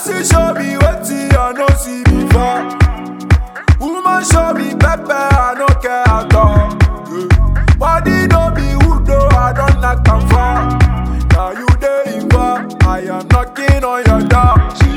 Pussy show me wetin I no see before. Woman show me pepper, I no care at all. Yeah. Body no be wood though, I don't knock am far. Now you dey involved, I am knocking on your door.